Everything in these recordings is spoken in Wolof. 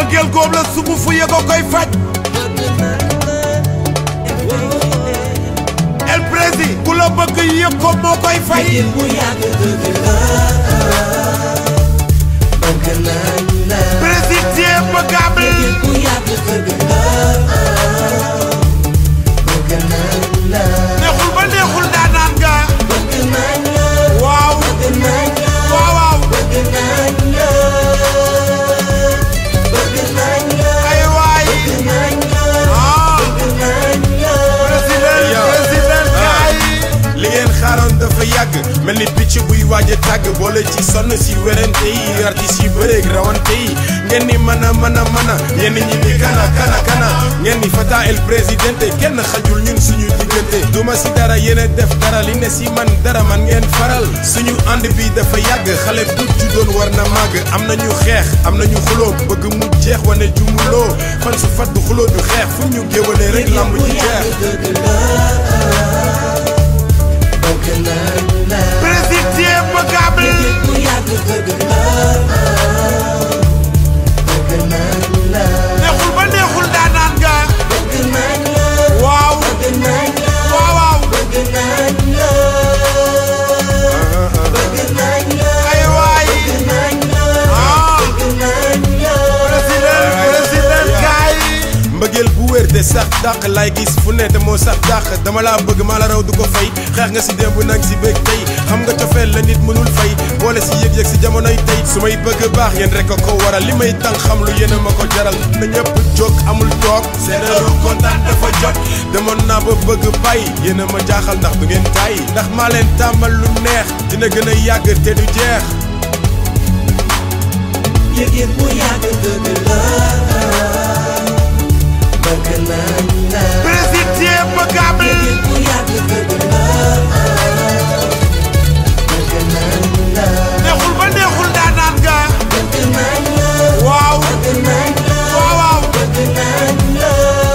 mbëggeel góob la sumu fu yëgoo koy faj el prési ku la bëgg yëg ko moo koy fay bu yàgg dëgg la bëgg nañ la président bëggable bu yàgg dëgg la bëgg nañ la neexul ba neexul daanaan nga bëgg nañ la waaw bëgg nañ la waaw waaw bëgg nañ la bëgg nañ la ay waay bëgg nañ la ah bëgg nañ la président Yow. président kaay li ngeen xaaroon dafa yàgg mel ni picc buy waaj a tàgg boole ci sonn si werante yi artistes yi bëreeg rawante yi ngeen ni mën a mën a mën a ñenn ñi ni kana kana kana ngeen ni fata el présidente kenn xajul ñun suñu diggante duma si dara yéen a def dara li ne si man dara man ngeen faral suñu ànd bi dafa yàgg xale bu juddoon war na màgg am nañu xeex am nañu xuloo bëgg mu jeex wane jumuloo fan su fat du xuloo du xeex fu ñu géwale rek lamb bu ji jeex yàgg dëgg la bëgg nañ la président bëggable bu yàgg dëgg la bëgg nañ la neexul ba neexul daanaan nga bëgg nañ la waaw bëgg nañ la waaw waaw bëgg nañ la bëgg nañ la ay waay bëgg nañ la ah bëgg nañ la président président kaay mbëggeel bu wér te sax dàq lay gis fu ne te moo sax dàq dama laa bëgg maa la raw du ko fay xeex nga si démb nag si bëgg tey xam nga cofeel la nit mënul fay boole si yëg-yëg si jamonoy tey su may bëgg baax yéen rek a ko waral li may tàng xam lu yéen a ma ko jaral na ñëpp jóg amul toog seen heure kontaan dafa jot demoon naa ba bëgg bàyyi yéen a ma jaaxal ndax du ngeen tàyyi ndax maa leen tàmmal lu neex dina gën a yàgg te du jeex yëg-yëg bu yàgg dëgg la bëgg nañ la président bëggable yëg-yëg bu yàgg dëgg la bëgg nañ la neexul ba neexul daanaan nga bëgg nañ la waaw bëgg nañ la waaw waaw bëgg nañ la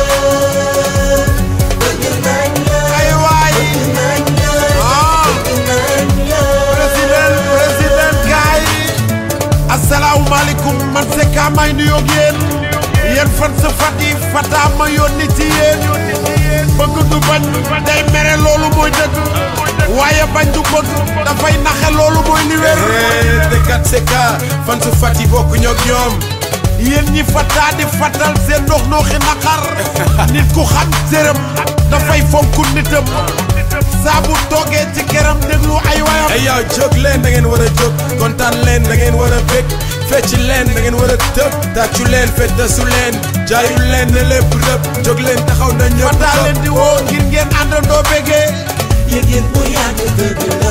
bëgg nañ la ay waay bëgg nañ la ah bëgg nañ la président président kaay asalaamaaleykum man c'est ka may nuyoo ak yéen yéen fan sa fat yi fataa ma yónni ci yéen bëgg du bañ day mere loolu mooy dëgg waaye bañ du bëgg dafay naxe loolu mooy li wér te kat c'est ka fan su fat yi bokk ñoog ñoom yéen ñi fataa di fatal seen ndox nooxi naqar nit ku xam sërëm dafay fonk nitam saa bu toogee ci këram déglu ay wayam ay yow jóg leen da ngeen war a jóg kontaan leen da ngeen war a bég fecc leen da ngeen war a tëb tàccu leen feddasu leen jaayu leen ne lépp rëb jóg leen taxaw na ñëpp fataa leen di woo ngir ngeen àndandoo bégee yëg-yëg bu yàgg dëgg la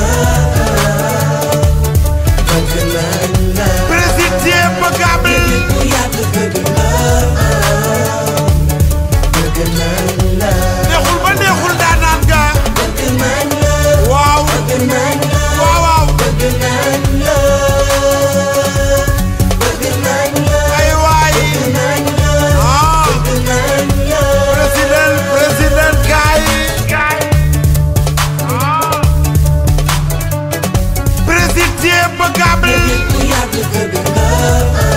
bëgg nañ la président bëggable yëg-yëg bu yàgg dëgg la bëgg nañ la neexul ba neexul daanaan nga bëgg nañ la waaw bëgg nañ la waaw waaw bëgg nañ la bëgg nañ la ay waay bëgg nañ la ah bëgg nañ la président président kaay président bëggable yëg-yëg bu yàgg dëgg la